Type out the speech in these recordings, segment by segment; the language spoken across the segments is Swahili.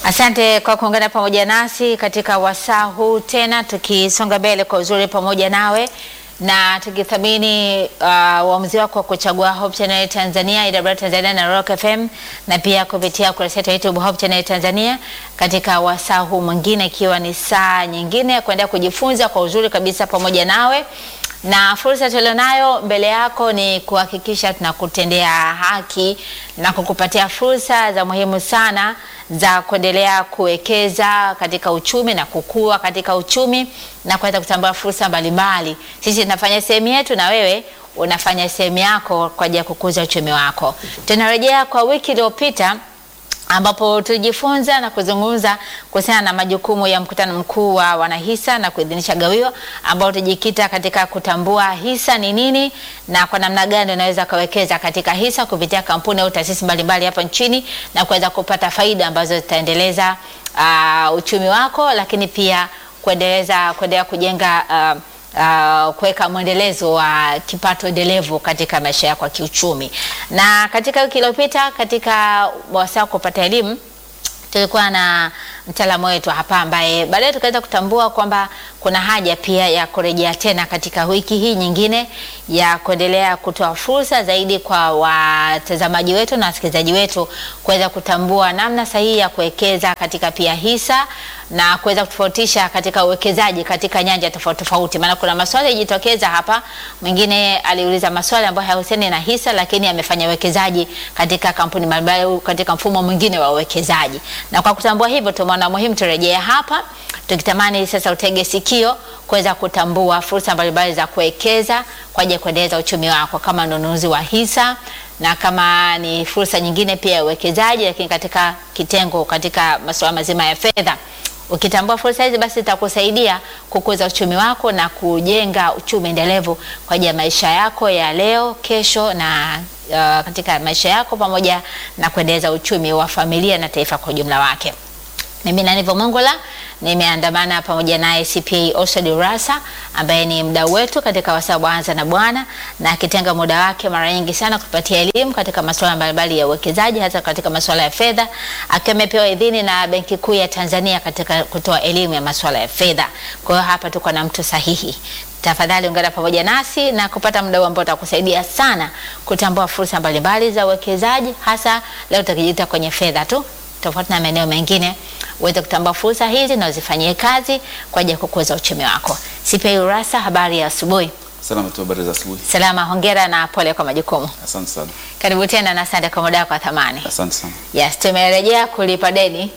Asante kwa kuungana pamoja nasi katika wasaa huu tena, tukisonga mbele kwa uzuri pamoja nawe na tukithamini uh, uamuzi wako wa kuchagua Hope Channel Tanzania, AWR Tanzania na Rock FM na pia kupitia kurasa yetu ya YouTube Hope Channel Tanzania katika wasaa huu mwingine, ikiwa ni saa nyingine ya kuendelea kujifunza kwa uzuri kabisa pamoja nawe na fursa tulionayo mbele yako ni kuhakikisha tunakutendea haki na kukupatia fursa za muhimu sana za kuendelea kuwekeza katika uchumi na kukua katika uchumi na kuweza kutambua fursa mbalimbali. Sisi tunafanya sehemu yetu na wewe unafanya sehemu yako kwa ajili ya kukuza uchumi wako. Tunarejea kwa wiki iliyopita ambapo tulijifunza na kuzungumza kuhusiana na majukumu ya mkutano mkuu wa wanahisa na kuidhinisha gawio, ambao tulijikita katika kutambua hisa ni nini na kwa namna gani unaweza kawekeza katika hisa kupitia kampuni au taasisi mbalimbali hapa nchini na kuweza kupata faida ambazo zitaendeleza uh, uchumi wako, lakini pia kuendeleza kuendelea kujenga uh, Uh, kuweka mwendelezo wa kipato endelevu katika maisha yako ya kiuchumi. Na katika wiki iliyopita katika wasaa kupata elimu tulikuwa na mtaalamu wetu hapa ambaye baadaye tukaweza kutambua kwamba kuna haja pia ya kurejea tena katika wiki hii nyingine ya kuendelea kutoa fursa zaidi kwa watazamaji wetu na wasikilizaji wetu kuweza kutambua namna sahihi ya kuwekeza katika pia hisa na kuweza kutofautisha katika uwekezaji katika nyanja tofauti tofauti, maana kuna maswali yajitokeza hapa. Mwingine aliuliza maswali ambayo hayahusiani na hisa, lakini amefanya uwekezaji katika kampuni mbalimbali katika mfumo mwingine wa uwekezaji, na kwa kutambua hivyo tumeona muhimu turejee hapa tukitamani sasa utege sikio kuweza kutambua fursa mbalimbali za kuwekeza kwa ajili ya kuendeleza uchumi wako kama ununuzi wa hisa na kama ni fursa nyingine pia ya uwekezaji, lakini katika kitengo katika masuala mazima ya fedha. Ukitambua fursa hizi, basi itakusaidia kukuza uchumi wako na kujenga uchumi endelevu kwa ajili ya maisha yako ya leo, kesho na uh, katika maisha yako pamoja na kuendeleza uchumi wa familia na taifa kwa ujumla wake. Mimi Nanivo Mongola nimeandamana pamoja naye CPA Oswald Urassa ambaye ni mdau wetu katika wasaa wa Anza na Bwana, na akitenga muda wake mara nyingi sana kupatia elimu katika masuala mbalimbali ya uwekezaji, hasa katika masuala ya fedha, akiwa amepewa idhini na Benki Kuu ya Tanzania katika kutoa elimu ya masuala ya fedha. Kwa hiyo hapa tuko na mtu sahihi. Tafadhali ungana pamoja nasi na kupata mdau ambao utakusaidia sana kutambua fursa mbalimbali za uwekezaji, hasa leo tukijikita kwenye fedha tu tofauti na maeneo mengine uweze kutambua fursa hizi na uzifanyie kazi kwa ajili ya kukuza uchumi wako. CPA Urassa, habari ya asubuhi. Salama tu, habari za asubuhi. Salama, hongera na pole kwa majukumu. Asante sana. Karibu tena na asante kwa muda wako wa thamani. Asante sana. Yes, tumerejea kulipa deni.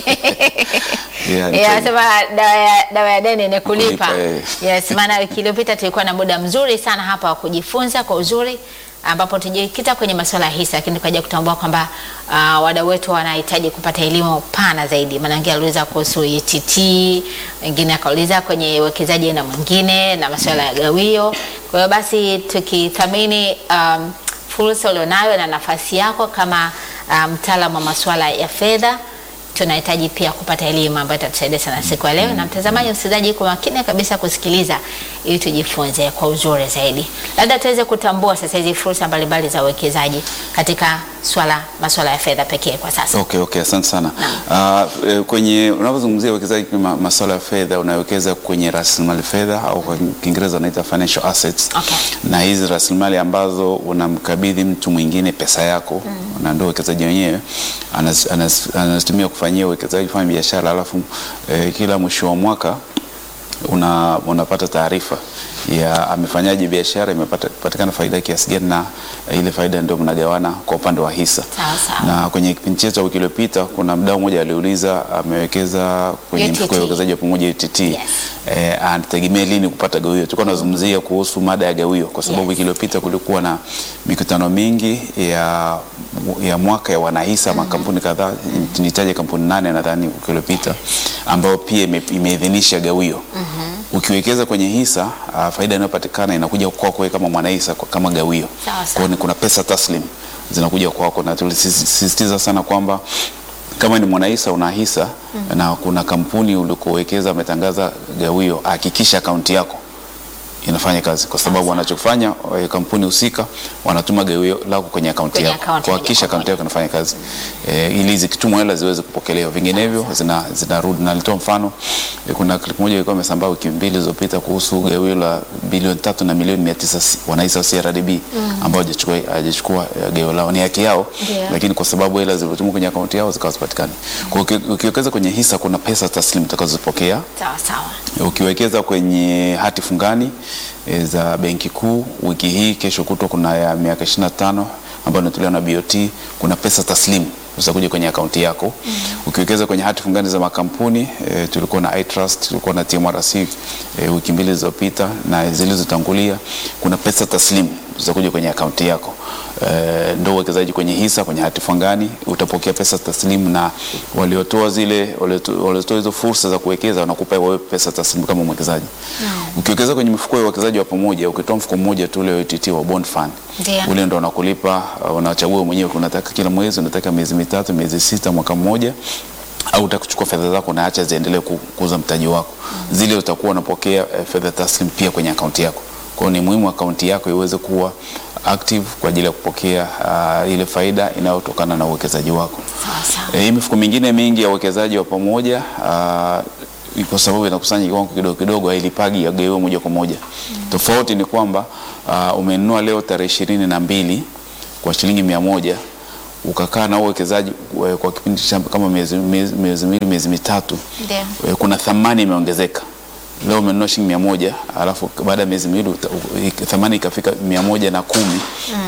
Yeah, Yeah, sema dawa ya, dawa ya deni ni kulipa. Kulipa, eh. Yes, maana wiki iliyopita tulikuwa na muda mzuri sana hapa wa kujifunza kwa uzuri ambapo tujikita kwenye masuala ya hisa, lakini tukaja kutambua kwamba uh, wadau wetu wanahitaji kupata elimu pana zaidi. Maana wengine aliuliza kuhusu ETT, wengine akauliza kwenye uwekezaji aina mwingine na masuala ya gawio. Kwa hiyo basi tukithamini um, fursa ulionayo na nafasi yako kama uh, mtaalamu wa masuala ya fedha tunahitaji pia kupata elimu ambayo itatusaidia sana siku ya leo. Na mtazamaji, msikilizaji, kwa makini kabisa kusikiliza ili tujifunze kwa uzuri zaidi, labda tuweze kutambua sasa hizi fursa mbalimbali za uwekezaji katika swala masuala ya fedha pekee kwa sasa. Okay, okay, asante sana. Uh, eh, kwenye unapozungumzia uwekezaji kwa masuala ya fedha unawekeza kwenye rasilimali fedha au kwa Kiingereza wanaita financial assets. Okay. Na hizi rasilimali ambazo unamkabidhi mtu mwingine pesa yako na ndio uwekezaji wenyewe anas- anas- anazitumia kufanyia uwekezaji, kufanya biashara, alafu eh, kila mwisho wa mwaka una, unapata taarifa ya amefanyaje biashara, imepata patikana faida kiasi gani, na ile faida ndio mnagawana kwa upande wa hisa. Sawa sawa. Na kwenye kipindi chetu cha wiki iliyopita kuna mdau mmoja aliuliza amewekeza kwenye UTT. mfuko wa uwekezaji wa pamoja UTT. Yes. Eh, anategemea lini kupata gawio. Tulikuwa tunazungumzia kuhusu mada ya gawio kwa sababu Yes. wiki iliyopita kulikuwa na mikutano mingi ya, ya mwaka ya wanahisa makampuni kadhaa, nitaje kampuni nane nadhani wiki iliyopita ambayo pia ime- imeidhinisha gawio. Ukiwekeza kwenye hisa uh, faida inayopatikana inakuja kwako wewe kama mwanahisa kwa- kama gawio. Sawa, Kwa sawa. hiyo ni kuna pesa taslim zinakuja kwako, na tulisisitiza sana kwamba kama ni mwanahisa una hisa na kuna kampuni ulikowekeza ametangaza gawio, hakikisha akaunti yako inafanya kazi kwa sababu wanachofanya eh, kampuni husika wanatuma gawio lako kwenye akaunti Kwenye yako akaunti kuhakikisha moja kwa akaunti yako inafanya kazi eh, ili zikitumwa hela ziweze kupokelewa, vinginevyo zina zinarudi. Na nilitoa mfano eh, kuna clip moja ilikuwa imesambaa wiki mbili zilizopita kuhusu gawio la bilioni tatu na milioni mia tisa wanahisa wa CRDB ambao hajachukua hajachukua eh, gawio lao, ni haki yao Ndio. lakini kwa sababu hela zilizotumwa kwenye akaunti yao zikawa zipatikani. Kwa hiyo uki- ukiwekeza kwenye hisa kuna pesa taslimu utakazopokea Sawa sawa. ukiwekeza kwenye hati fungani e, za benki kuu wiki hii, kesho kutwa kuna ya miaka 25 ambayo inatolewa na BOT, kuna pesa taslimu zitakuja kwenye akaunti yako. Ukiwekeza kwenye hati fungani za makampuni e, tulikuwa na iTrust, tulikuwa na TMRC e, wiki mbili zilizopita na zilizotangulia, kuna pesa taslimu zitakuja kwenye akaunti yako. E, ndo uwekezaji kwenye hisa, kwenye hati fungani utapokea pesa taslimu, na waliotoa zile walioto- waliotoa hizo fursa za kuwekeza wanakupa wewe pesa taslimu kama mwekezaji. Ukiwekeza kwenye mifuko ya uwekezaji wa pamoja, ukitoa mfuko mmoja tu ule wa UTT wa bond fund, Ndio. ule ndo unakulipa, uh, unachagua mwenyewe, unataka kila mwezi, unataka miezi mitatu, miezi sita, mwaka mmoja au utakuchukua fedha zako na acha ziendelee ku- kukuza mtaji wako. Zile utakuwa unapokea eh, fedha taslim pia kwenye akaunti yako. Kwa hiyo ni muhimu akaunti yako iweze kuwa active kwa ajili ya kupokea uh, ile faida inayotokana na uwekezaji wako. Sawa sawa. Eh, Hii mifuko mingine mingi ya uwekezaji wa pamoja ah, kwa sababu inakusanya kiwango kidogo kidogo, hailipagi yagaiwe moja kwa moja. Tofauti ni kwamba ah, umenunua leo tarehe ishirini na mbili kwa shilingi mia moja ukakaa na uwekezaji eh, kwa kipindi cha kama miezi miezi miezi miwili miezi mitatu Ndio. eh, kuna thamani imeongezeka. Leo umenunua shilingi mia moja alafu baada ya miezi miwili uta- u- i- thamani ikafika mia moja na kumi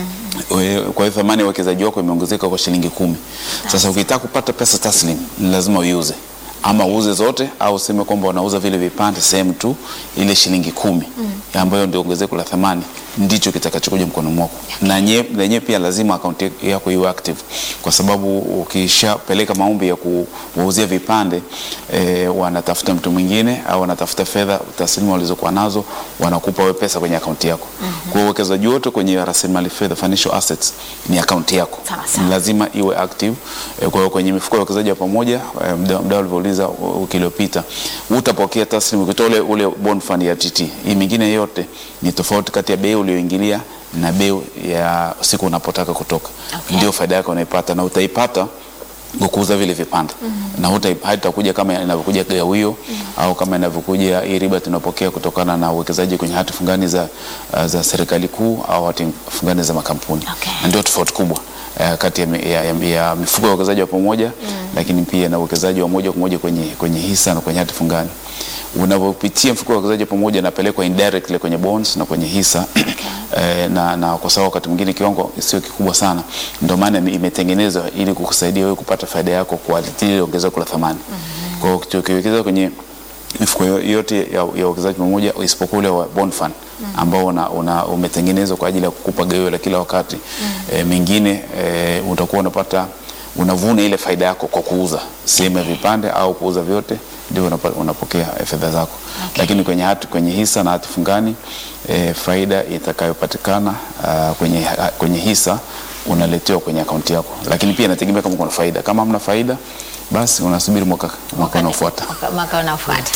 We- kwa hiyo thamani ya uwekezaji wako imeongezeka kwa shilingi kumi. Sasa ukitaka kupata pesa taslim ni lazima uiuze, ama uuze zote au useme kwamba unauza vile vipande sehemu tu, ile shilingi kumi ambayo ndio ongezeko la thamani ndicho kitakachokuja mkono mwako, na nye- na yenyewe pia lazima akaunti yako iwe active, kwa sababu ukishapeleka maombi ya kuwauzia vipande e, wanatafuta mtu mwingine au wanatafuta fedha taslimu walizokuwa nazo, wanakupa wewe pesa kwenye akaunti yako. Kwa hiyo uwekezaji wote kwenye rasilimali fedha, financial assets, ni akaunti yako Sawa, sawa. Ni lazima iwe active. E, kwa hiyo kwenye mifuko ya uwekezaji wa pamoja e, mda mda ulivyouliza uh, wiki iliyopita, utapokea taslimu ukitoa ule, ule bond fund ya TT. Hii mingine yote ni tofauti kati ya bei ulioingilia na bei ya siku unapotaka kutoka, Okay. ndio faida yako unaipata na utaipata kwa kuuza vile vipande na huta- haitakuja kama inavyokuja gawio au kama inavyokuja hii riba tunapokea kutokana na uwekezaji kwenye hati fungani za, uh, za serikali kuu au hati fungani za makampuni Okay. na ndio tofauti kubwa uh, kati ya, mi- ya, ya, ya mifuko ya uwekezaji wa pamoja lakini pia na uwekezaji wa moja kwa moja kwenye, kwenye hisa na kwenye hati fungani unavyopitia mfuko wa uwekezaji wa pamoja inapelekwa indirectly kwenye bonds na kwenye hisa eh, na, na kwa sababu wakati mwingine kiwango sio kikubwa sana, ndio maana ime- imetengenezwa ili kukusaidia wewe kupata faida yako kwa lile ongezeko la thamani. Kwa hiyo uki- ukiwekeza kwenye mifuko yo- yote ya ya uwekezaji pamoja isipokuwa ule wa bond fund ambao una, una, umetengenezwa kwa ajili ya kukupa gawio la kila wakati eh, mengine eh, utakuwa unapata unavuna ile faida yako kwa kuuza sehemu ya vipande au kuuza vyote ndio unapa- unapokea eh, fedha zako Okay. lakini kwenye hati, kwenye hisa na hati fungani eh, faida itakayopatikana ah, kwenye, ha- kwenye hisa unaletewa kwenye akaunti yako, lakini pia inategemea kama kuna faida. Kama hamna faida, basi unasubiri mwaka mwaka unaofuata. Mwaka- mwaka unaofuata.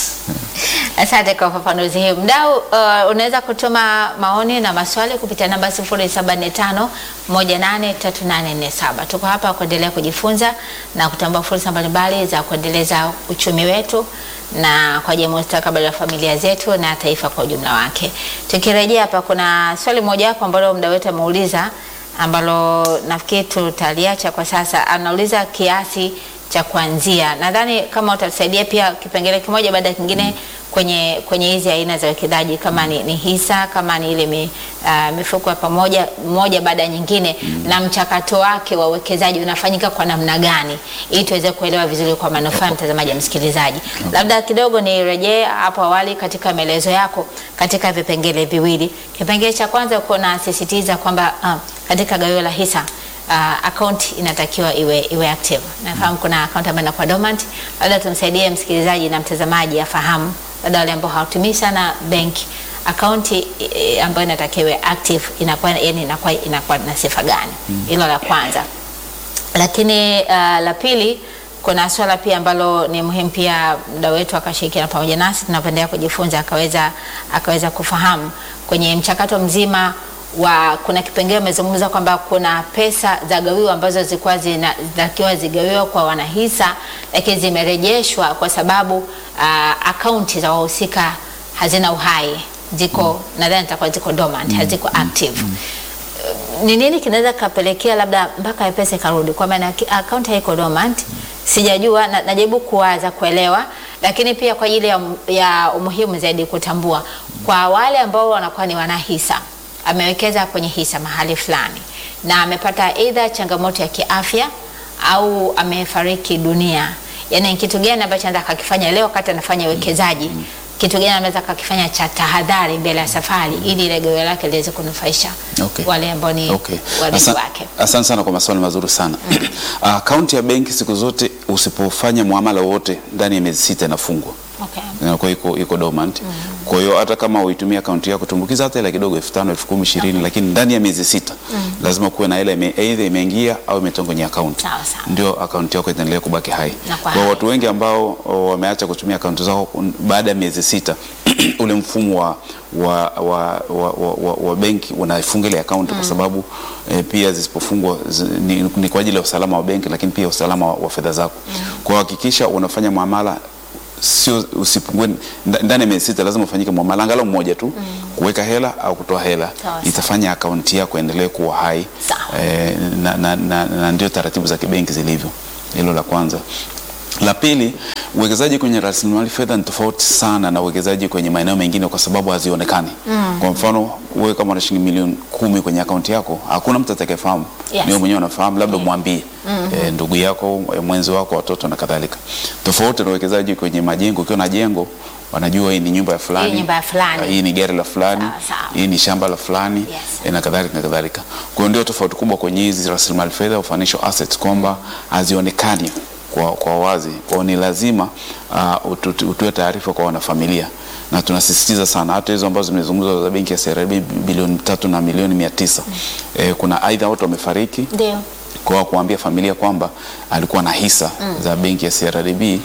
Asante kwa ufafanuzi hii. Mdau, uh, unaweza kutuma maoni na maswali kupitia namba 0745 183847. Tuko hapa kuendelea kujifunza na kutambua fursa mbalimbali za kuendeleza uchumi wetu na kwa ajili ya mustakabali wa familia zetu na taifa kwa ujumla wake. Tukirejea hapa, kuna swali moja hapo ambalo mdau wetu ameuliza ambalo nafikiri tutaliacha kwa sasa. Anauliza kiasi cha kuanzia. Nadhani kama utatusaidia pia kipengele kimoja baada ya kingine kwenye kwenye hizi aina za uwekezaji kama ni, ni hisa kama ni ile mi, uh, mifuko ya pamoja moja baada ya nyingine na mchakato wake wa uwekezaji unafanyika kwa namna gani ili tuweze kuelewa vizuri kwa manufaa ya mtazamaji na msikilizaji. Labda kidogo nirejee hapo awali katika maelezo yako katika vipengele viwili. Kipengele cha kwanza uko nasisitiza kwamba uh, katika gawio la hisa uh, account inatakiwa iwe, iwe active. Nafahamu kuna account ambayo inakuwa dormant. Labda tumsaidie msikilizaji na mtazamaji afahamu, labda wale ambao hawatumii sana benki account e, ambayo inatakiwa iwe active inakuwa yani inakuwa inakuwa na sifa gani? Hilo la kwanza. Lakini uh, la pili kuna swala pia ambalo ni muhimu pia mda wetu akashirikiana pamoja nasi tunapoendelea kujifunza akaweza akaweza kufahamu kwenye mchakato mzima wa kuna kipengele umezungumza kwamba kuna pesa za gawio ambazo zilikuwa zinatakiwa zigawiwa kwa wanahisa lakini zimerejeshwa kwa sababu uh, akaunti za wahusika hazina uhai ziko nadhani zitakuwa ziko dormant haziko active ni nini kinaweza kapelekea labda mpaka pesa ikarudi kwa maana ki- akaunti haiko dormant sijajua na, najaribu kuwaza kuelewa lakini pia kwa ajili ya, ya umuhimu zaidi kutambua kwa wale ambao wanakuwa ni wanahisa amewekeza kwenye hisa mahali fulani na amepata aidha changamoto ya kiafya au amefariki dunia yaani ni kitu gani ambacho anaweza akakifanya leo wakati anafanya uwekezaji kitu gani anaweza akakifanya cha tahadhari mbele ya safari ili ile gawio lake liweze kunufaisha Okay. wale ambao ni Okay. warithi Asa- wake Asante sana kwa maswali mazuri sana. Akaunti ya benki siku zote usipofanya muamala wote ndani ya miezi sita inafungwa. okay. inakuwa iko, iko dormant. Kwa hiyo hata kama uitumia akaunti yako tumbukiza hata hela kidogo elfu tano elfu kumi ishirini lakini ndani ya miezi sita lazima kuwe na hela ime, either imeingia au imetoka kwenye akaunti, Sawa, sawa. ndio akaunti yako itaendelea kubaki hai. Na kwa Kwa hai. watu wengi ambao o, wameacha kutumia akaunti zao un- baada ya miezi sita ule mfumo wa, wa, wa, wa, wa, wa, wa benki unafunga ile akaunti kwa sababu eh, pia zisipofungwa zi, ni, ni kwa ajili ya usalama wa benki, lakini pia usalama wa, wa fedha zako. Kwa hiyo hakikisha unafanya muamala sio usipungue nda- ndani ya miezi sita, lazima ufanyike muamala angalau mmoja tu kuweka hela au kutoa hela, Sawa, sawa. itafanya akaunti yako endelee kuwa hai Sawa. eh, na, na, na, na ndio taratibu za kibenki zilivyo. Hilo la kwanza. La pili, uwekezaji kwenye rasilimali fedha ni tofauti sana na uwekezaji kwenye maeneo mengine kwa sababu hazionekani. Kwa mfano, wewe kama una shilingi milioni kumi kwenye akaunti yako, hakuna mtu atakayefahamu. Yes. Ni wewe mwenyewe unafahamu, labda mwambie eh, ndugu yako, eh, mwenzi wako, watoto na kadhalika. Tofauti na uwekezaji kwenye majengo, ukiwa na jengo wanajua hii ni nyumba ya fulani, Hii nyumba ya fulani. ah, hii ni gari la fulani, Sawa, sawa. hii ni shamba la fulani Yes. eh, na kadhalika na kadhalika. Kwa hiyo ndio tofauti kubwa kwenye hizi rasilimali fedha au financial assets kwamba hazionekani kwa, kwa wazi. Kwa hiyo ni lazima uh, utu- utoe taarifa kwa wanafamilia na tunasisitiza sana hata hizo ambazo zimezungumzwa za benki ya CRDB bilioni tatu na milioni mia tisa eh, kuna aidha watu wamefariki ndio kwa kuambia familia kwamba alikuwa na hisa za benki ya CRDB eh,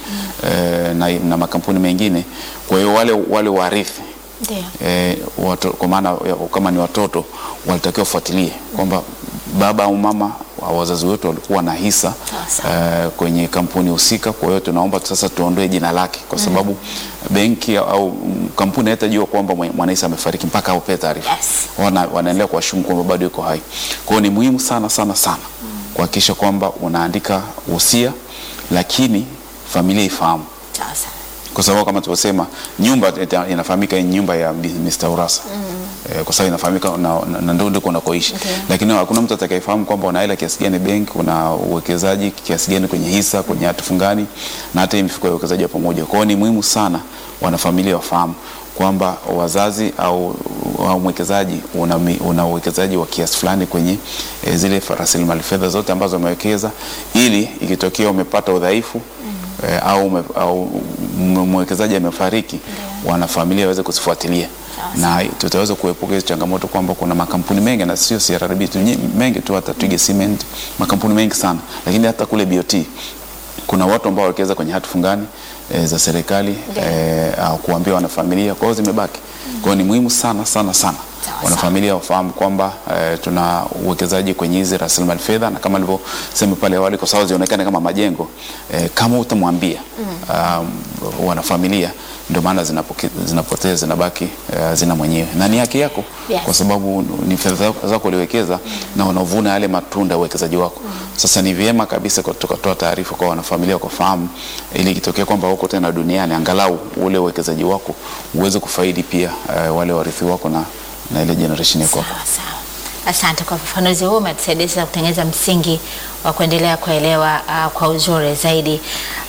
na, na makampuni mengine. Kwa hiyo wale, wale warithi ndio eh, watu, kwa maana ya- kama ni watoto walitakiwa wafuatilie kwamba baba au mama wa wazazi wetu walikuwa na hisa Sawa, eh, kwenye kampuni husika. Kwa hiyo tunaomba sasa tuondoe jina lake, kwa sababu benki au mm, kampuni haitajua kwamba mwe- mwanahisa amefariki mpaka aupe taarifa Yes. wana, wanaendelea kuwashumu kwamba bado yuko hai. Kwa hiyo ni muhimu sana sana sana kuhakikisha kwamba unaandika wosia, lakini familia ifahamu sawa sawa kwa sababu kama tulivyosema nyumba ita- inafahamika hii nyumba ya Bi- Mr. Urassa eh, kwa sababu inafahamika na, na, na ndio ndiko unakoishi Okay. lakini hakuna mtu atakayefahamu kwamba una hela kiasi gani benki, una uwekezaji kiasi gani kwenye hisa, kwenye hati fungani na hata hii mifuko ya uwekezaji wa pamoja. Kwa hiyo ni muhimu sana wanafamilia wafahamu kwamba wazazi au, au mwekezaji una, mi- una uwekezaji wa kiasi fulani kwenye eh, zile fa- rasilimali fedha zote ambazo wamewekeza, ili ikitokea umepata udhaifu eh, au, ume- au m- mwekezaji amefariki, wanafamilia waweze kuzifuatilia na tutaweza kuepuka hizo changamoto kwamba kuna makampuni mengi na sio CRDB tu, nyi- mengi tu, hata Twiga Cement, makampuni mengi sana, lakini hata kule BOT kuna watu ambao wawekeza kwenye hati fungani e, za serikali e, au kuambia wanafamilia, kwa hiyo zimebaki. Kwa hiyo ni muhimu sana sana sana Sawa, wanafamilia wafahamu kwamba e, tuna uwekezaji kwenye hizi rasilimali fedha, na kama nilivyosema pale awali, kwa sababu zionekane kama majengo e, kama utamwambia um, wanafamilia, ndio maana zinapoke- zinapotea zinabaki e, zina mwenyewe na ni haki yako Yes. kwa sababu ni fedha zako uliwekeza na unavuna yale matunda ya uwekezaji wako. Sasa ni vyema kabisa kwa- tukatoa taarifa kwa wanafamilia kufahamu, ili ikitokea kwamba huko tena duniani, angalau ule uwekezaji wako uweze kufaidi pia eh, wale warithi wako na, na ile generation yako. Sawa sawa. Asante kwa ufafanuzi huu, umetusaidia sasa kutengeneza msingi wa kuendelea kuelewa uh, kwa uzuri zaidi.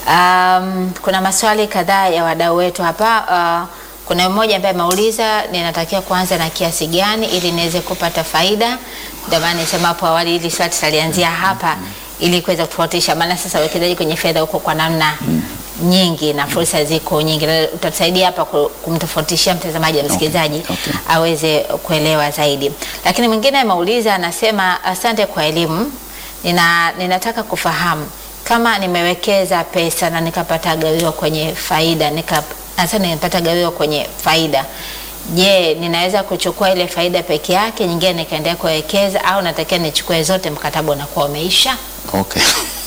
Um, kuna maswali kadhaa ya wadau wetu hapa. Uh, kuna mmoja ambaye ameuliza ninatakiwa kuanza na kiasi gani ili niweze kupata faida. Ndio maana nisema hapo awali ili swali tutalianzia hapa ili kuweza kutofautisha, maana sasa uwekezaji kwenye fedha huko kwa namna nyingi na fursa ziko nyingi, na utatusaidia hapa ku- kumtofautishia mtazamaji na msikilizaji okay. aweze kuelewa zaidi. Lakini mwingine ameuliza anasema, asante kwa elimu, nina ninataka kufahamu kama nimewekeza pesa na nikapata gawio kwenye faida nika hasa nimepata gawio kwenye faida, je, ninaweza kuchukua ile faida peke yake, nyingine nikaendelea kuwekeza, au natakiwa nichukue zote, mkataba unakuwa umeisha? Okay.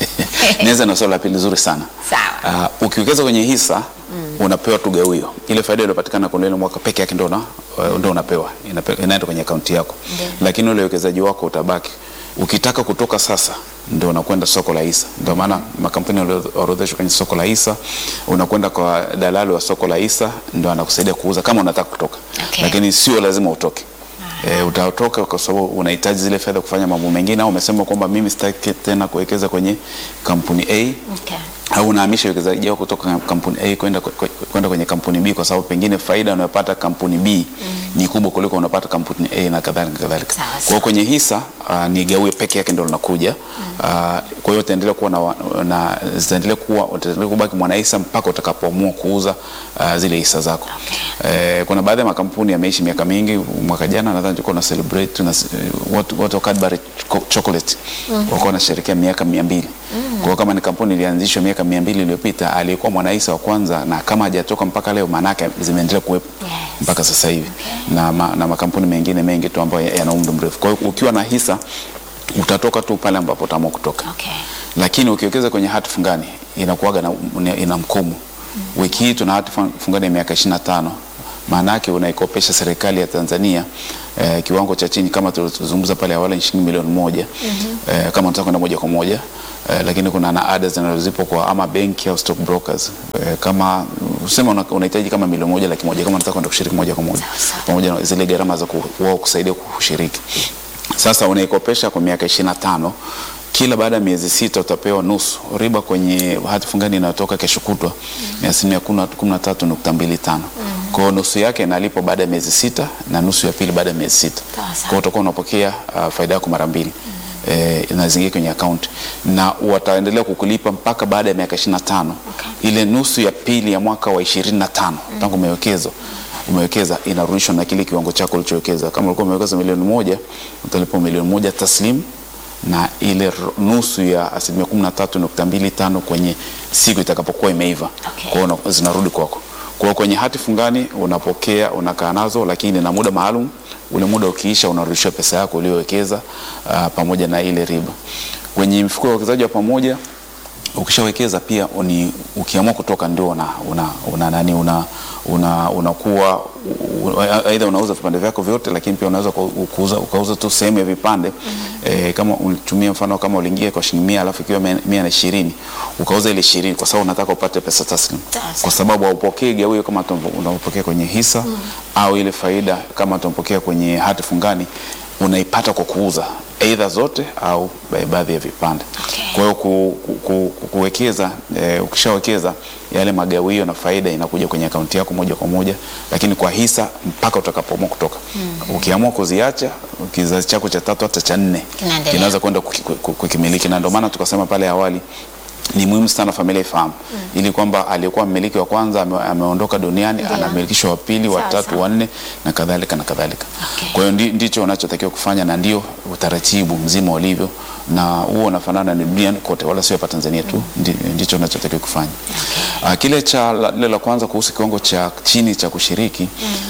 Nianza na swali la pili zuri sana. Sawa. Uh, ukiwekeza kwenye hisa unapewa tu gawio. Ile faida iliyopatikana kwa ile mwaka peke yake ndio una, ndio unapewa. Inape- Inaenda kwenye akaunti yako. Ndio. Lakini ule uwekezaji wako utabaki. Ukitaka kutoka sasa ndio unakwenda soko la hisa. Ndio maana makampuni yaliyoorodheshwa kwenye soko la hisa unakwenda kwa dalali wa soko la hisa ndio anakusaidia kuuza kama unataka kutoka. Okay. Lakini sio lazima utoke. E, utatoka kwa sababu unahitaji zile fedha kufanya mambo mengine, au umesema kwamba mimi sitaki tena kuwekeza kwenye kampuni A Okay. au unahamisha uwekezaji wako kutoka kampuni A kwenda kwenda kwenye kampuni B kwa sababu pengine faida unayopata kampuni B ni kubwa kuliko unapata kampuni A na kadhalika kadhalika. Sawa, Kwa hiyo kwenye hisa uh, ni gawie peke yake ndio linakuja. Uh, kwa hiyo utaendelea kuwa na, wa- na zitaendelea kuwa utaendelea kubaki mwanahisa mpaka utakapoamua kuuza uh, zile hisa zako. Eh, kuna baadhi ya makampuni yameishi miaka mingi. Mwaka jana nadhani tulikuwa na celebrate tuna watu watu wa Cadbury Choco- chocolate walikuwa wanasherehekea miaka 200. Kwa hiyo kama ni kampuni ilianzishwa miaka 200 iliyopita, aliyekuwa mwanahisa wa kwanza na kama hajatoka mpaka leo, maana yake zimeendelea kuwepo Yes. mpaka sasa hivi na, ma, na makampuni mengine mengi tu ambayo yana umri mrefu. Kwa hiyo ukiwa na hisa utatoka tu pale ambapo utaamua kutoka Okay. lakini ukiwekeza kwenye hati fungani inakuwaga na, ina mkomo. Wiki hii tuna hati fun- fungani ya miaka 25 maana yake unaikopesha serikali ya Tanzania eh, kiwango cha chini kama tulizungumza pale awali ni shilingi milioni moja eh, kama unataka kwenda moja kwa moja eh, lakini kuna na ada zinazozipo kwa ama benki au stock brokers eh, kama usema una- unahitaji kama milioni moja laki moja kama unataka kwenda kushiriki moja kwa moja sawa. pamoja na zile gharama za ku- wao kusaidia kushiriki. Sasa unaikopesha kwa miaka 25 kila baada ya miezi sita utapewa nusu riba kwenye hati fungani inayotoka kesho kutwa ni asilimia kumi na tatu nukta mbili tano. Kwa hiyo nusu yake inalipwa baada ya miezi sita na nusu ya pili baada ya miezi sita. Sawa, sawa. Kwa hiyo utakuwa unapokea uh, faida yako mara mbili eh, inazingia kwenye akaunti na wataendelea kukulipa mpaka baada ya miaka 25 ile nusu ya pili ya mwaka wa 25 tangu umewekeza umewekeza inarudishwa na kile kiwango chako ulichowekeza. Kama ulikuwa umewekeza milioni moja utalipwa milioni moja taslim na ile ro- nusu ya asilimia kumi na tatu nukta mbili tano kwenye siku itakapokuwa imeiva Okay. kwa hiyo una- zinarudi kwako. Kwa hiyo kwenye hati fungani unapokea, unakaa nazo, lakini na muda maalum. Ule muda ukiisha, unarudishiwa pesa yako uliyowekeza uh, pamoja na ile riba. Kwenye mfuko wa uwekezaji wa pamoja ukishawekeza pia ni ukiamua kutoka ndio una, una, una nani una una unakuwa u- aidha unauza vipande vyako vyote, lakini pia unaweza ku- kuuza ukauza tu sehemu ya vipande eh, kama ulitumia mfano kama uliingia kwa shilingi mia alafu ikiwa mia mia na ishirini ukauza ile ishirini kwa sababu unataka upate pesa taslim, Sawa, kwa sababu haupokei gawio kama tu- unavyopokea kwenye hisa au ile faida kama tunampokea kwenye hati fungani unaipata kwa kuuza aidha zote au ba- baadhi ya vipande. Okay. Kwa hiyo ku, ku, ku, ku- kuwekeza eh, ukishawekeza yale magawio na faida inakuja kwenye akaunti yako moja kwa moja, lakini kwa hisa mpaka utakapoamua kutoka. Ukiamua kuziacha kizazi chako cha tatu hata cha nne Kinaendelea. kinaweza kwenda kuki- ku- kukimiliki, na ndio maana tukasema pale awali ni muhimu sana familia ifahamu ili kwamba aliyekuwa mmiliki wa kwanza ame, ameondoka duniani Ndio. anamilikishwa wa pili, wa Sawa, tatu, sawa. wa nne na kadhalika na kadhalika. Okay. Kwa hiyo ndi, ndicho unachotakiwa kufanya na ndio utaratibu mzima ulivyo, na huo unafanana ni duniani kote, wala sio hapa Tanzania tu. Ndi, ndicho unachotakiwa kufanya. Ah, kile cha la- lile la kwanza kuhusu kiwango cha chini cha kushiriki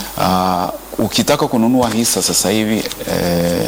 ah, ukitaka kununua hisa sasa hivi eh,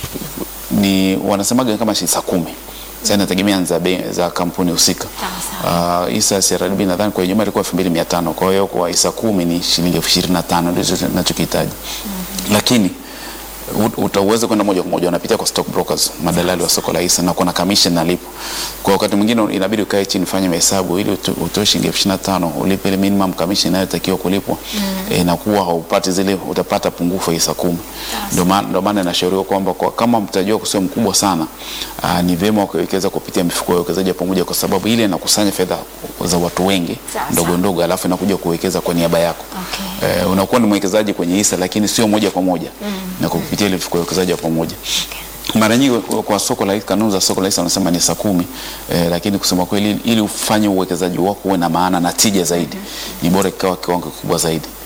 ni wanasemaga kama hisa kumi sasa inategemea za, bei- za kampuni husika. Sawa, Uh, hisa ya CRDB nadhani kwa Ijumaa ilikuwa 2500 kwa hiyo kwa hisa kumi ni shilingi elfu ishirini na tano ndizo ninachokihitaji lakini ut- utaweza kwenda moja kwa moja unapitia kwa stock brokers, madalali wa soko la hisa na kuna commission nalipo. Kwa wakati mwingine inabidi ukae chini ufanye mahesabu ili uto- utoe shilingi elfu ishirini na tano ulipe ile minimum commission inayotakiwa kulipwa eh, na kuwa haupati zile, utapata pungufu ya hisa kumi. Ndio maana ndio maana inashauriwa kwamba kwa, kama mtaji wako sio mkubwa sana aa, ni vyema ukawekeza kupitia mifuko ya uwekezaji wa pamoja, kwa sababu ile inakusanya fedha za watu wengi Sawa, ndogo sawa. ndogo, alafu inakuja kuwekeza kwa niaba yako Okay. eh, unakuwa ni mwekezaji kwenye hisa lakini sio moja kwa moja na kwa kupitia ile mifuko ya uwekezaji wa pamoja. Mara nyingi kwa- kwa soko la hisa, kanuni za soko la hisa wanasema ni saa kumi eh, lakini kusema kweli ili ufanye uwekezaji wako uwe na maana na tija zaidi ni bora ikawa kiwango kikubwa zaidi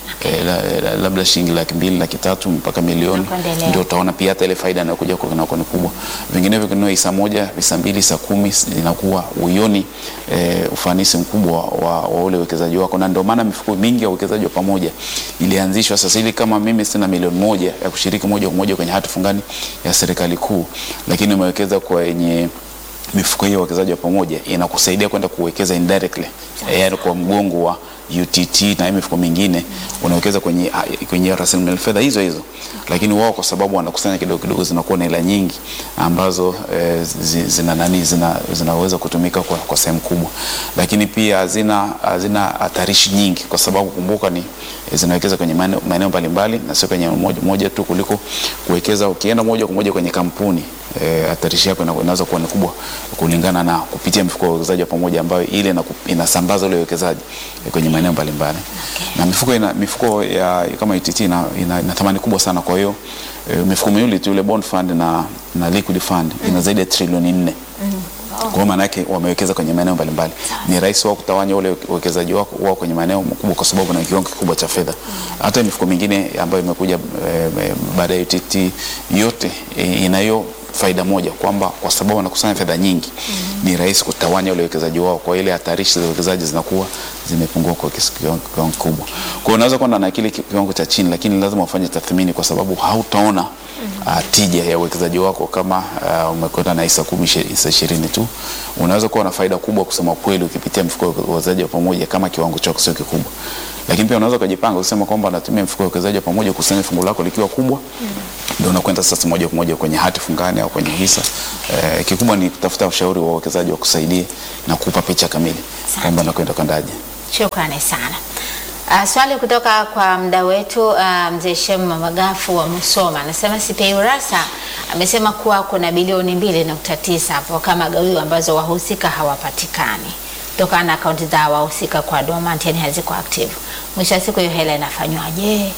eh, la, la, labda shilingi laki mbili laki tatu mpaka milioni, Na kuendelea. ndio utaona pia hata ile faida inayokuja kwa inakuwa ni kubwa. Vinginevyo kununua hisa moja, hisa mbili, hisa kumi inakuwa uioni eh, ufanisi mkubwa wa, wa ule uwekezaji wako, na ndio maana mifuko mingi ya uwekezaji wa pamoja ilianzishwa. Sasa hivi kama mimi sina milioni moja ya kushiriki moja kwa moja kwenye hati fungani ya serikali kuu, lakini umewekeza kwenye mifuko hiyo ya uwekezaji wa pamoja inakusaidia kwenda kuwekeza indirectly, yaani kwa mgongo wa UTT na hii mifuko mingine unawekeza kwenye, kwenye rasilimali fedha hizo hizo, lakini wao kwa sababu wanakusanya kidogo kidogo, zinakuwa na hela nyingi ambazo eh, zi- zina nani zina, zinaweza kutumika kwa, kwa sehemu kubwa, lakini pia hazina hazina hatarishi nyingi, kwa sababu kumbuka ni eh, zinawekeza kwenye maeneo maeneo mbalimbali na sio kwenye moja, moja tu, kuliko kuwekeza ukienda moja kwa moja kwenye kampuni eh, hatarishi yako ina- inaweza kuwa ni kubwa kulingana na kupitia mifuko ya uwekezaji wa pamoja ambayo ile inaku- inasambaza ule uwekezaji eh, kwenye maeneo mbalimbali na mifuko ina, mifuko ya kama UTT ina, ina, ina thamani kubwa sana. Kwa hiyo eh, mifuko miwili tu ile bond fund na, na liquid fund ina zaidi ya trilioni nne. Kwa hiyo maana yake wamewekeza kwenye maeneo mbalimbali. Ni rahisi wao kutawanya ule uwekezaji wao wao kwenye maeneo makubwa, kwa sababu na kiwango kikubwa cha fedha. Hata mifuko mingine ambayo imekuja eh, baada ya UTT yote eh, inayo faida moja kwamba kwa sababu wanakusanya fedha nyingi ni rahisi kutawanya ule uwekezaji wao, kwa ile hatarishi za uwekezaji zinakuwa zimepungua kwa kiasi- kiwango kiwango kikubwa. Kwa hiyo unaweza kwenda na kile ki- kiwango cha chini, lakini lazima ufanye tathmini, kwa sababu hautaona uh, tija ya uwekezaji wako kama uh, umekwenda na hisa kumi, ishi- hisa ishirini tu. Unaweza kuwa na faida kubwa kusema kweli ukipitia mfuko wa uwekezaji wa pamoja kama kiwango chako sio kikubwa, lakini pia unaweza ukajipanga kusema kwamba natumia mfuko wa uwekezaji wa pamoja kukusanya fungu lako likiwa kubwa ndio unakwenda sasa moja kwa moja kwenye hati fungani au kwenye hisa. Eh, kikubwa ni kutafuta ushauri wa wawekezaji wa kusaidie na kupa picha kamili kwamba nakwenda kwendaje. Shukrani sana. Uh, swali kutoka kwa mda wetu uh, mzee Shem Mamagafu wa Musoma anasema CPA Urassa amesema kuwa kuna bilioni mbili nukta tisa hapo kama gawio ambazo wahusika hawapatikani kutokana na akaunti za wahusika kwa dormant, yani haziko active. Mwisho wa siku hiyo hela inafanywaje?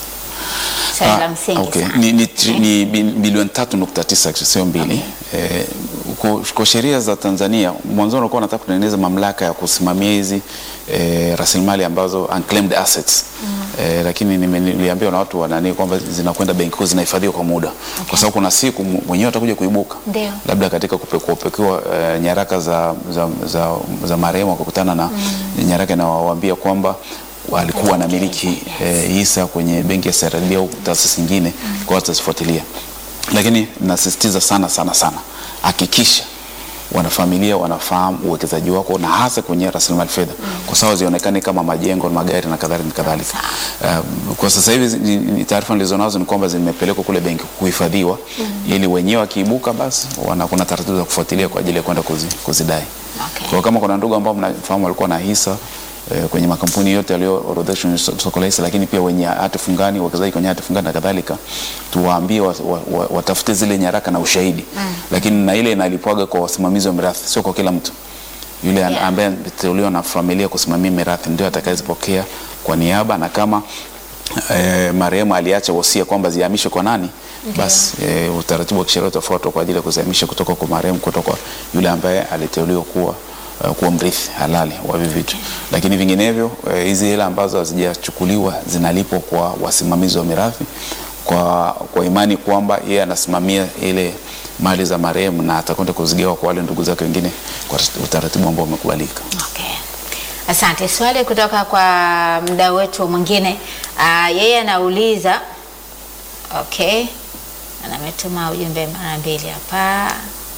Swali la Ah, msingi okay. sana. Ni, ni, tri- ni bi- bilioni tatu nukta tisa sio mbili. Eh, kwa, kwa sheria za Tanzania mwanzo ulikuwa unataka kutengeneza mamlaka ya kusimamia hizi eh, rasilimali ambazo unclaimed assets eh, lakini nime- niliambiwa na watu wanani kwamba zinakwenda benki kuu zinahifadhiwa kwa muda kwa sababu kuna siku mu- mwenyewe atakuja kuibuka Ndio. labda katika kupekuapekiwa eh, nyaraka za, za, za, za marehemu akakutana na nyaraka inawaambia kwamba walikuwa wanamiliki eh, hisa kwenye benki ya CRDB au taasisi nyingine, kwa watu wasifuatilia. Lakini nasisitiza sana sana sana, hakikisha wanafamilia wanafahamu uwekezaji wako na hasa kwenye rasilimali fedha, kwa sababu zionekane kama majengo, magari na kadhalika na kadhalika. Um, kwa sasa hivi ni- ni taarifa nilizonazo ni kwamba zimepelekwa kule benki kuhifadhiwa, ili wenyewe wakiibuka, basi wana, kuna taratibu za kufuatilia kwa ajili ya kwenda kuzi, kuzidai. Okay. Kwa kama kuna ndugu ambao mnafahamu walikuwa na hisa eh, kwenye makampuni yote yaliyoorodheshwa kwenye so- soko la hisa, lakini pia wenye hati fungani, uwekezaji kwenye hati fungani na kadhalika, tuwaambie wa, wa, wa, watafute zile nyaraka na ushahidi lakini na ile inalipwaga kwa wasimamizi wa mirathi, sio kwa kila mtu. Yule Yeah. ambaye ameteuliwa na familia kusimamia mirathi ndio atakayezipokea kwa niaba, na kama eh, marehemu aliacha wosia kwamba zihamishwe kwa nani, basi eh, utaratibu wa kisheria utafuatwa kwa ajili ya kuzihamisha kutoka kwa marehemu kutoka kwa yule ambaye aliteuliwa kuwa uh, kuwa mrithi halali wa hivi vitu, lakini vinginevyo eh, hizi hela ambazo hazijachukuliwa zinalipwa kwa wasimamizi wa mirathi kwa, kwa imani kwamba yeye anasimamia ile mali za marehemu na atakwenda kuzigawa kwa wale ndugu zake wengine kwa utaratibu ambao umekubalika. Okay. Asante. Swali kutoka kwa mdau wetu mwingine. Uh, yeye anauliza okay, na ametuma ujumbe mara mbili hapa.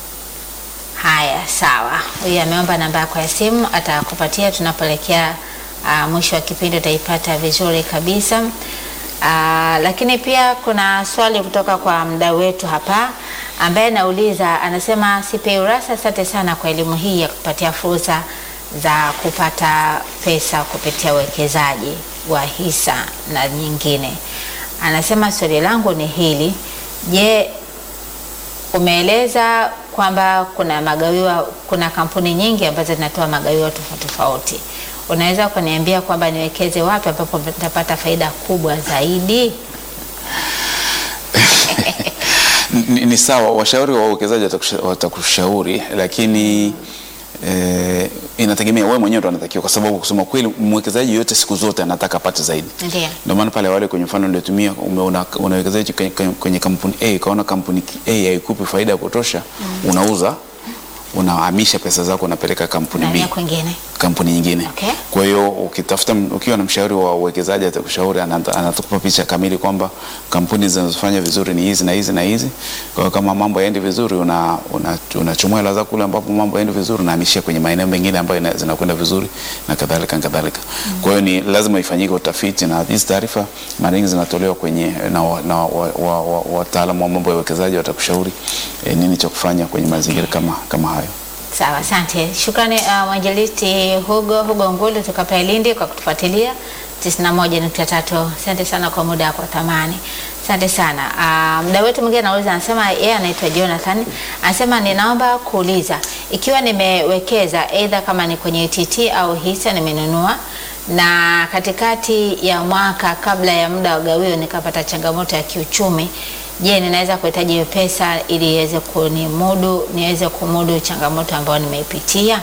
Haya, sawa. Huyu ameomba namba yako ya simu, atakupatia tunapoelekea uh, mwisho wa kipindi, utaipata vizuri kabisa. Uh, lakini pia kuna swali kutoka kwa mdau wetu hapa ambaye anauliza, anasema CPA Urassa, asante sana kwa elimu hii ya kupatia fursa za kupata pesa kupitia uwekezaji wa hisa na nyingine. Anasema swali langu ni hili, je, umeeleza kwamba kuna magawio, kuna kampuni nyingi ambazo zinatoa magawio tofauti tofauti. Unaweza kuniambia kwamba niwekeze wapi ambapo nitapata faida kubwa zaidi? Ni, ni sawa, washauri wa uwekezaji watakusha- watakushauri, lakini eh, inategemea wewe mwenyewe ndo anatakiwa, kwa sababu kusema kweli mwekezaji yote siku zote anataka apate zaidi. Ndio. Ndio maana pale wale kwenye mfano niliotumia umeona unawekezaji kwenye, kwenye kampuni A ukaona kampuni A haikupi faida ya kutosha, unauza unahamisha pesa zako unapeleka kampuni B Nahamia kwingine. kampuni nyingine. Okay. Kwa hiyo ukitafuta, ukiwa na mshauri wa uwekezaji atakushauri, anata- anatupa picha kamili kwamba kampuni zinazofanya vizuri ni hizi na hizi na hizi. Kwa hiyo kama mambo yaendi vizuri, una una- unachomoa hela zako kule ambapo mambo yaendi vizuri, unahamishia kwenye maeneo mengine ambayo ina- zinakwenda vizuri na kadhalika na kadhalika. Kwa hiyo ni lazima ifanyike utafiti, na hizi taarifa mara nyingi zinatolewa kwenye na wa- na wataalamu wa, wa, wa, wataalamu wa mambo ya uwekezaji watakushauri eh, nini cha kufanya kwenye mazingira kama kama hayo. Sawa, asante. Shukrani uh, mwinjilisti Hugo Hugo Ngulu kutoka pale Lindi kwa kutufuatilia 91.3. Asante sana kwa muda wako wa thamani. Asante sana. Uh, mda wetu mwingine anauliza, anasema yeye anaitwa Jonathan, anasema ninaomba kuuliza ikiwa nimewekeza aidha kama ni kwenye TT au hisa nimenunua na katikati ya mwaka kabla ya muda wa gawio nikapata changamoto ya kiuchumi, je, ninaweza kuhitaji hiyo pesa ili iweze kunimudu niweze kumudu changamoto ambayo nimeipitia?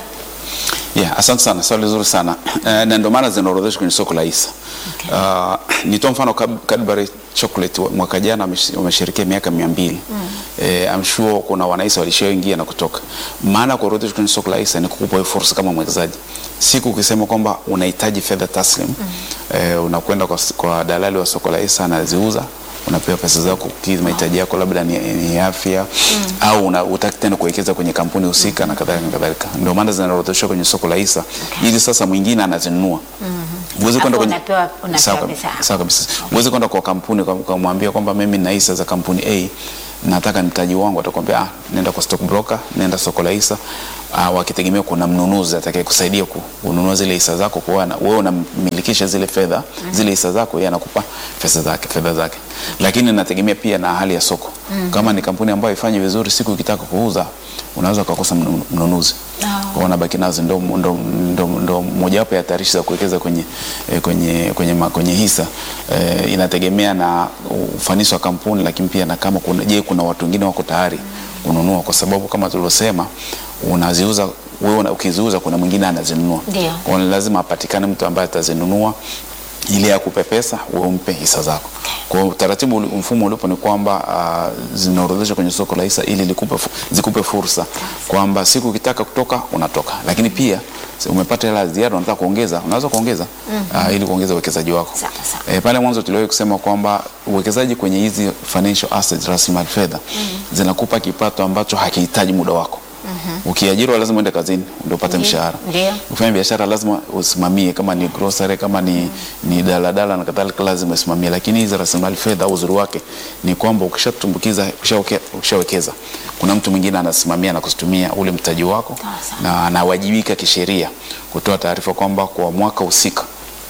Yeah, asante sana, swali zuri sana Eh, na ndio maana zinaorodheshwa kwenye soko la hisa. Okay. Uh, nitoa mfano Cad- Cadbury Chocolate wa- mwaka jana wamesh- wameshirikia miaka mia mbili. Eh, I'm sure kuna wanahisa walishaingia na kutoka. Maana ya kuorodheshwa kwenye soko la hisa ni kukupa hiyo fursa kama mwekezaji. Siku ukisema kwamba unahitaji fedha taslim eh, unakwenda kwa, s- kwa dalali wa soko la hisa anaziuza unapewa pesa zako kukidhi mahitaji yako labda ni, ni afya au una- hutaki tena kuwekeza kwenye kampuni husika na kadhalika na kadhalika. Ndio maana zinaorodheshwa kwenye soko la hisa ili sasa mwingine anazinunua. Huwezi kwenda Hapo kwenye unapewa- unapewa Sawa pesa kabisa. yako. Sawa kabisa. Huwezi kwenda kwa kampuni kwa- kumwambia kwamba mimi nina hisa za kampuni A nataka mtaji wangu, atakwambia ah, nenda kwa stock broker, nenda soko la hisa. Ah, wakitegemea kuna mnunuzi atakaye kusaidia ku- kununua zile hisa zako, kwa wana- wewe unamilikisha zile fedha zile hisa zako, yeye anakupa pesa zake fedha zake, lakini inategemea pia na hali ya soko. Kama ni kampuni ambayo haifanyi vizuri, siku ikitaka kuuza unaweza ukakosa mnu- mnunuzi Oh. kwa unabaki nazo, ndo, ndo, ndo, ndo mojawapo ya hatarishi za kuwekeza kwenye, eh, kwenye, kwenye, ma- kwenye hisa eh, inategemea na ufanisi wa kampuni, lakini pia na kama kuna, je, kuna watu wengine wako tayari kununua, kwa sababu kama tulivyosema unaziuza wewe, una- ukiziuza kuna mwingine anazinunua, Ndio. kwa hiyo lazima apatikane mtu ambaye atazinunua ili akupe pesa wewe umpe hisa zako. Kwa hiyo utaratibu, uli- mfumo ulipo ni kwamba uh, zinaorodheshwa kwenye soko la hisa ili likupe, fu- zikupe fursa kwamba siku ukitaka kutoka unatoka, lakini pia si umepata hela ya ziada unataka kuongeza, unaweza kuongeza uh, ili kuongeza uwekezaji wako. Sawa, sawa. E, pale mwanzo tuliwahi kusema kwamba uwekezaji kwenye hizi financial assets, rasilimali fedha zinakupa kipato ambacho hakihitaji muda wako. Ukiajiriwa lazima uende kazini ndio upate Ndio, mshahara. ndio. Ufanye biashara lazima usimamie, kama ni grocery, kama ni, ni daladala na kadhalika, lazima usimamie. Lakini hizi rasilimali fedha, uzuri wake ni kwamba ukishatumbukiza, ukishaweke- ukishawekeza, kuna mtu mwingine anasimamia na kutumia ule mtaji wako Sawa. na anawajibika kisheria kutoa taarifa kwamba kwa mwaka husika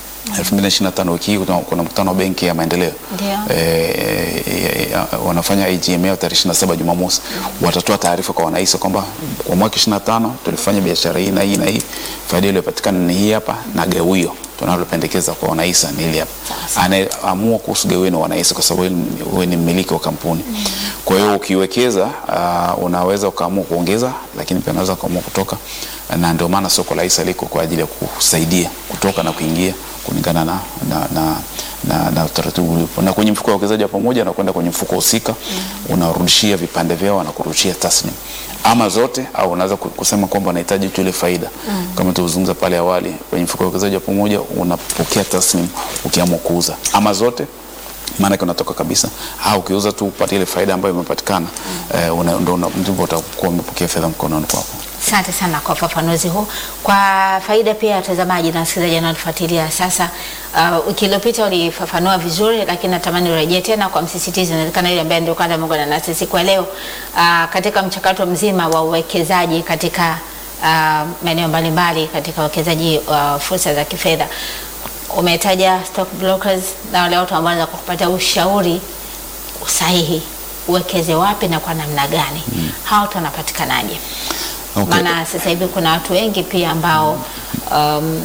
2025 wiki hii kuna- kuna mkutano wa Benki ya Maendeleo Ndio. eh, eh, eh, wanafanya AGM yao tarehe 27 Jumamosi, watatoa taarifa kwa wanahisa kwamba kwa mwaka 25 tulifanya biashara hii na hii na hii, faida iliyopatikana ni hii hapa, na gawio tunalopendekeza kwa wanahisa ni hili hapa. Anayeamua kuhusu gawio ni wanahisa, kwa sababu wewe ni- wewe ni mmiliki wa kampuni. Kwa hiyo ukiwekeza, uh, unaweza ukaamua kuongeza, lakini pia unaweza ukaamua kutoka, na ndio maana soko la hisa liko kwa ajili ya kusaidia kutoka na kuingia kulingana na, na, na, na, na utaratibu ulipo. Na kwenye mfuko wa uwekezaji wa pamoja na kwenda kwenye mfuko husika unarudishia vipande vyao, wanakurudishia taslim ama zote, au unaweza ku- kusema kwamba unahitaji tu ile faida kama tulizungumza pale awali. Kwenye mfuko wa uwekezaji wa pamoja unapokea taslim ukiamua kuuza ama zote maanake unatoka kabisa, au ukiuza tu upate ile faida ambayo imepatikana eh, una- ndo una- ndipo utakuwa umepokea fedha mkononi kwako. Asante sana kwa ufafanuzi huu. Kwa faida pia ya watazamaji na wasikilizaji wanaotufuatilia sasa, uh, wiki iliyopita ulifafanua vizuri, lakini natamani urejee tena kwa msisitizo, inawezekana yule ambaye ndio kwanza ameungana nasi siku ya leo uh, katika mchakato mzima wa uwekezaji katika uh, maeneo mbalimbali katika uwekezaji wa fursa za kifedha. Umetaja stock brokers na wale watu ambao wanaweza kukupatia ushauri sahihi, uwekeze wapi na kwa namna gani. Hao watu wanapatikanaje? Okay. Maana sasa hivi kuna watu wengi pia ambao um,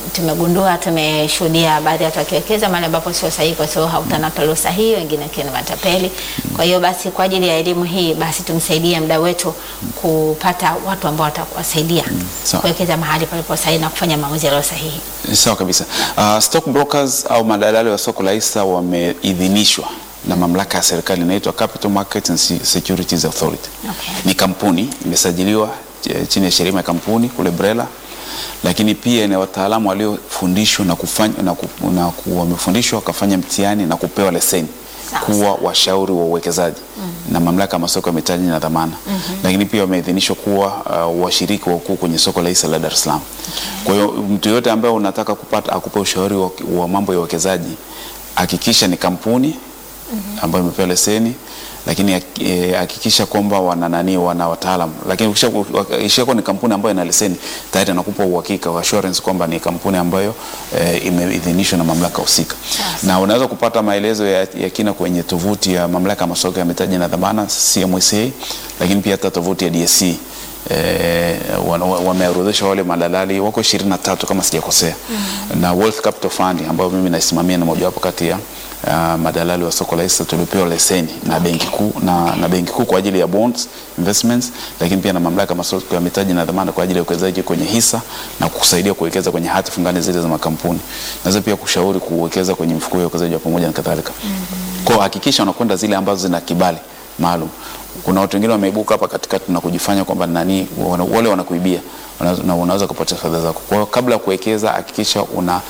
tumegundua tumeshuhudia baadhi ya watu wakiwekeza mahali ambapo sio sahihi, kwa sababu haukutana pale sahihi, wengine wakiwa ni matapeli. Kwa hiyo basi, kwa ajili ya elimu hii, basi tumsaidie mda wetu kupata watu ambao watawasaidia sawa. kuwekeza mahali palipo sahihi na kufanya maamuzi yaliyo sahihi. Sawa kabisa. Uh, stock brokers au madalali wa soko la hisa wameidhinishwa na mamlaka ya serikali inaitwa Capital Markets and Se- Securities Authority. Okay. Ni kampuni imesajiliwa eh, chini ya sheria ya kampuni kule BRELA, lakini pia ina wataalamu waliofundishwa na kufanya na, ku, na ku, wamefundishwa wakafanya mtihani na kupewa leseni Sawa, kuwa washauri wa uwekezaji na mamlaka ya masoko ya mitaji na dhamana lakini pia wameidhinishwa kuwa uh, washiriki wakuu kwenye soko la hisa la Dar es Salaam. Kwa hiyo mtu yoyote ambaye unataka kupata akupe ushauri wa, wa mambo ya uwekezaji hakikisha ni kampuni ambayo imepewa leseni lakini hak- eh, hakikisha kwamba wana nani wana wataalamu, lakini ukishakuwa ni kampuni ambayo ina leseni tayari anakupa uhakika wa assurance kwamba ni kampuni ambayo eh, imeidhinishwa na mamlaka husika, na unaweza kupata maelezo ya, ya kina kwenye tovuti ya mamlaka ya masoko ya mitaji na dhamana CMSA, lakini pia hata tovuti ya DSE eh, wana- wa- wameorodhesha wale madalali wako 23 kama sijakosea na Wealth Capital Fund ambayo mimi naisimamia na mojawapo kati ya uh, madalali wa soko la hisa tuliopewa leseni na benki kuu na, na benki kuu kwa ajili ya bonds investments, lakini pia na mamlaka ya masoko ya mitaji na dhamana kwa ajili ya uwekezaji kwenye hisa na kusaidia kuwekeza kwenye hati fungani zile za makampuni. Naweza pia kushauri kuwekeza kwenye mifuko ya uwekezaji wa pamoja na kadhalika. Kwa hiyo hakikisha unakwenda zile ambazo zina kibali maalum. Kuna watu wengine wameibuka hapa katikati na kujifanya kwamba nani wana, wale wanakuibia Wana- na unaweza kupata fedha zako. Kwa hiyo kabla ya kuwekeza hakikisha una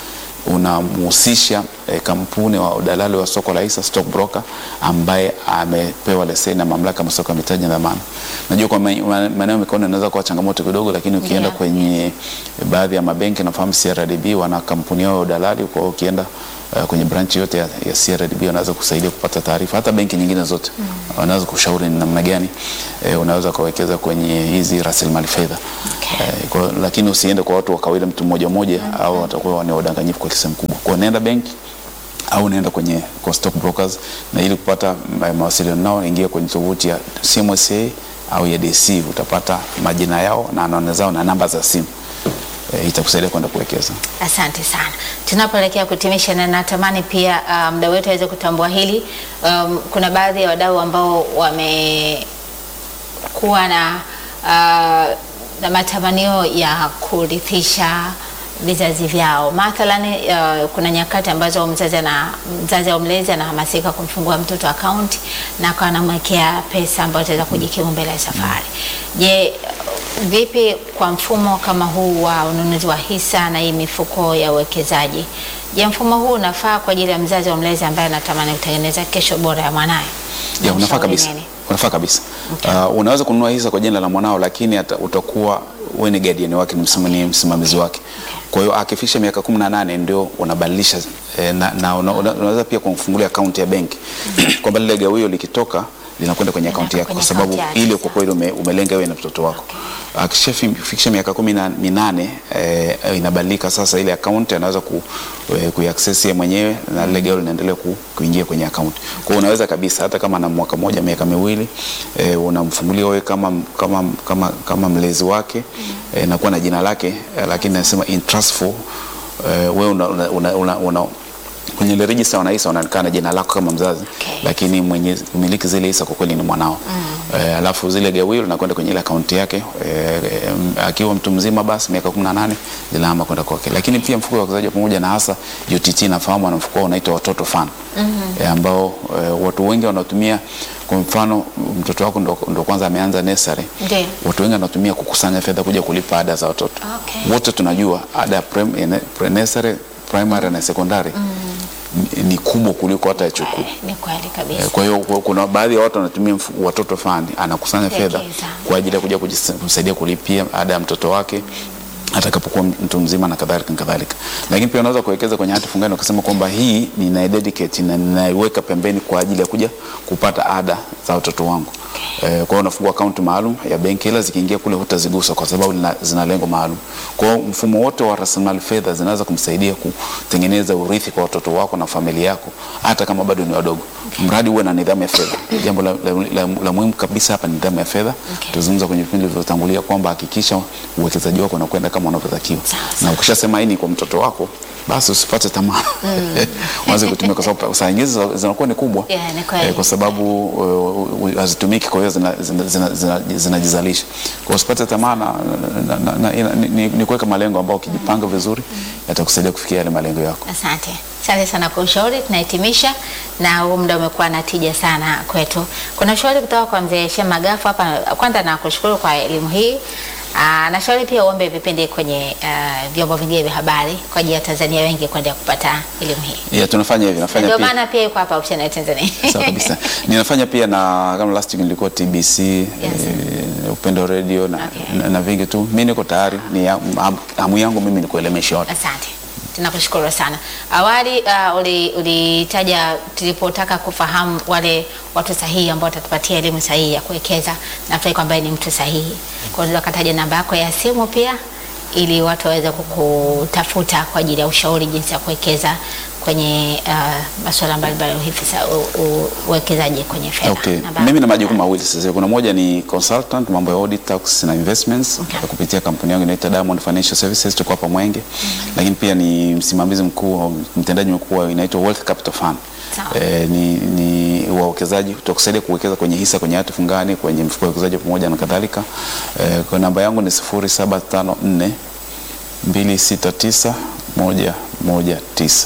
unamhusisha eh, kampuni wa udalali wa soko la hisa stock broker ambaye amepewa leseni na mamlaka ya masoko ya mitaji na dhamana. Najua kwa ma- ma- maeneo mikono inaweza kuwa changamoto kidogo, lakini ukienda Ndio. kwenye baadhi ya mabenki nafahamu CRDB wana kampuni yao ya udalali. Kwa hiyo ukienda uh, kwenye branch yote ya, ya CRDB wanaweza kusaidia kupata taarifa, hata benki nyingine zote wanaweza kushauri ni namna gani eh, unaweza kuwekeza kwenye hizi rasilimali fedha Okay. eh, kwa, lakini usiende kwa watu wa kawaida mtu mmoja mmoja au watakuwa ni wadanganyifu kwa kisehemu kubwa. Kwa nenda benki au nenda kwenye kwa stock brokers, na ili kupata ma- mawasiliano nao ingia kwenye tovuti ya CMSA au ya DC, utapata majina yao na anwani zao na namba za simu eh, itakusaidia kwenda kuwekeza. Asante sana. Tunapoelekea kutimisha, na natamani pia uh, mda wetu aweze kutambua hili. Um, kuna baadhi ya wadau ambao wamekuwa na uh, na matamanio ya kurithisha vizazi vyao. Mathalan, uh, kuna nyakati ambazo mzazi ana mzazi au mlezi anahamasika kumfungua mtoto akaunti na akawa anamwekea pesa ambayo itaweza kujikimu mbele ya safari. Je, vipi kwa mfumo kama huu wa ununuzi wa hisa na hii mifuko ya uwekezaji? Je, mfumo huu unafaa kwa ajili ya mzazi au mlezi ambaye anatamani kutengeneza kesho bora ya mwanaye? Ya, unafaa Unamshauri kabisa, nini? unafaa kabisa. Okay. Uh, unaweza kununua hisa kwa jina la mwanao, lakini ata, utakuwa wewe ni guardian wake, ni msimamizi, msimamizi wake. Kwa hiyo akifikisha miaka kumi na nane ndio unabadilisha eh, na, na una, una, unaweza pia kumfungulia akaunti ya benki kwamba lile gawio likitoka linakwenda kwenye akaunti yako, kwa kwenye sababu akaunti yake, ile kwa kweli ume, umelenga wewe na mtoto wako. Akishafikisha miaka kumi na minane eh, inabadilika sasa, ile akaunti anaweza ku, eh, kuiaccess yeye mwenyewe na lile gawio linaendelea ku, kuingia kwenye akaunti. Kwa hiyo unaweza kabisa hata kama na mwaka mmoja miaka miwili eh, unamfungulia wewe kama, kama, kama, kama mlezi wake eh, nakuwa na jina lake eh, lakini nasema in trust for eh, wewe una, una, una, una, una kwenye ile register wana hisa wanaonekana jina lako kama mzazi Okay. lakini mwenye kumiliki zile hisa kwa kweli ni mwanao eh, alafu zile gawio linakwenda kwenye ile akaunti yake eh, eh, akiwa mtu mzima basi miaka 18 linahama kwenda kwake. Lakini pia mfuko wa uwekezaji wa pamoja na hasa UTT nafahamu ana mfuko wao unaitwa watoto fund eh, ambao eh, watu wengi wanatumia kwa mfano mtoto wako ndo, ndo kwanza ameanza nursery Ndiyo. watu wengi wanatumia kukusanya fedha kuja kulipa ada za watoto Okay. wote tunajua ada ya prim- ene- pre-nursery, primary na secondary ni- ni kubwa kuliko hata ya chuo kikuu. Eh, Ni kweli kabisa. Eh, Kwa hiyo kwa- kuna baadhi ya watu wanatumia mfu- watoto fund, anakusanya fedha Kuwekeza. kwa ajili ya kuja kujis- kumsaidia kulipia ada ya mtoto wake atakapokuwa mtu mzima na kadhalika na kadhalika. Lakini pia unaweza kuwekeza kwenye hati fungani ukasema kwamba hii nina dedicate na ninaiweka pembeni kwa ajili ya kuja kupata ada za watoto wangu. Okay. Eh, kwa hiyo unafungua akaunti maalum ya benki, ila zikiingia kule hutazigusa kwa sababu lina- zina lengo maalum. Kwa hiyo mfumo wote wa rasilimali fedha zinaweza kumsaidia kutengeneza urithi kwa watoto wako na familia yako, hata kama bado ni wadogo, mradi uwe na nidhamu ya fedha. Jambo la, la, la, la muhimu kabisa hapa ni nidhamu ya fedha. Okay. Tuzungumza kwenye vipindi vilivyotangulia kwamba hakikisha uwekezaji wako unakwenda kama unavyotakiwa, Sawa, na ukishasema hii ni kwa mtoto wako basi usipate tamaa uanze kutumia, kwa sababu saa nyingine zina- zinakuwa ni kubwa Yeah, ni kweli. Eh, kwa sababu uh, uh, hazitumiki, kwa hiyo zinajizalisha zina, zina, zina, zinajizalisha. Kwa hiyo usipate tamaa na, na, na, na, ina- ni, ni, ni kuweka malengo ambayo ukijipanga vizuri yatakusaidia kufikia yale malengo yako. Asante, asante sana kwa ushauri. Tunahitimisha na huu muda umekuwa na tija sana kwetu. Kuna ushauri kutoka kwa mzee Shema Gafu hapa. Kwanza nakushukuru kwa elimu hii. Aa, nashauri pia uombe vipindi kwenye uh, vyombo vingine vya habari kwa ajili ya Tanzania wengi kwenda kupata elimu hii. Yeah, tunafanya hivi, nafanya Ndio pia maana pia yuko hapa Option ya Tanzania. Sawa kabisa. Ninafanya pia na kama last week nilikuwa TBC eh, Upendo Radio na, Okay. na, na vingi tu. Mimi niko tayari, ni ya- ham- hamu yangu mimi ni kuelimisha watu. Asante, tunakushukuru sana. Awali uh, uli- ulitaja tulipotaka kufahamu wale watu sahihi ambao watatupatia elimu sahihi ya kuwekeza, nafikiri kwamba yeye ni mtu sahihi. Kwa hiyo ukataja namba yako ya simu pia ili watu waweze kukutafuta kwa ajili ya ushauri jinsi ya kuwekeza kwenye uh, masuala mbalimbali hivi sa- u- u- uwekezaji kwenye fedha. Okay. Namba Mimi na yako. majukumu mawili sasa. Kuna moja ni consultant mambo ya audit, tax na investments Okay. kupitia kampuni yangu inaitwa Diamond Financial Services tuko hapa Mwenge. Lakini pia ni msimamizi mkuu au mtendaji mkuu wa inaitwa Wealth Capital Fund. Sawa. Eh, ni, ni wawekezaji tutakusaidia kuwekeza kwenye hisa, kwenye hati fungani, kwenye mfuko wa uwekezaji pamoja na kadhalika. Eh, kwa namba yangu ni 0754 269 119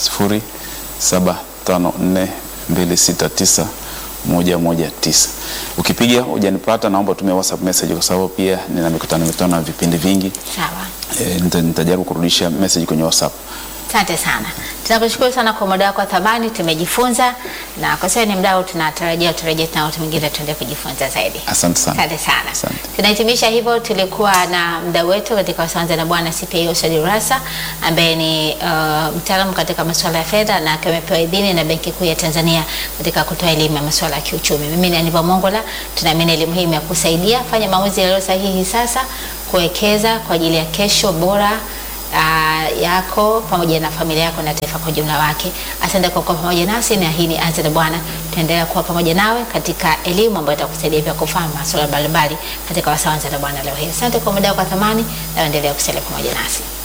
0754 269 119. Ukipiga hujanipata, naomba utumie WhatsApp message kwa sababu pia nina mikutano mikutano na vipindi vingi. Sawa. E, nitajaribu kurudisha message kwenye WhatsApp. Asante sana, tunakushukuru sana kwa muda wako wa thamani. Tumejifunza na kwa sasa ni mdau, tunatarajia turejee tena watu mwingine tuende kujifunza zaidi. Asante sana. Asante sana. Asante. Tunahitimisha hivyo. Tulikuwa na mdau wetu katika Wasanza na Bwana CPA Said Rasa ambaye ni uh, mtaalamu katika masuala ya fedha na akiwa amepewa idhini na Benki Kuu ya Tanzania katika kutoa elimu ya masuala ya kiuchumi. Mimi ni Aniva Mongola, tunaamini elimu hii imekusaidia. Fanya maamuzi yaliyo sahihi sasa kuwekeza kwa ajili ya kesho bora uh, yako pamoja na familia yako na taifa kwa ujumla wake. Asante kwa kuwa pamoja nasi, na hii ni Anza na Bwana. Tutaendelea kuwa pamoja nawe katika elimu ambayo itakusaidia pia kufahamu masuala mbalimbali katika wasaa Anza na Bwana leo hii. Asante kwa muda wako wa thamani, na endelea kusalia pamoja nasi.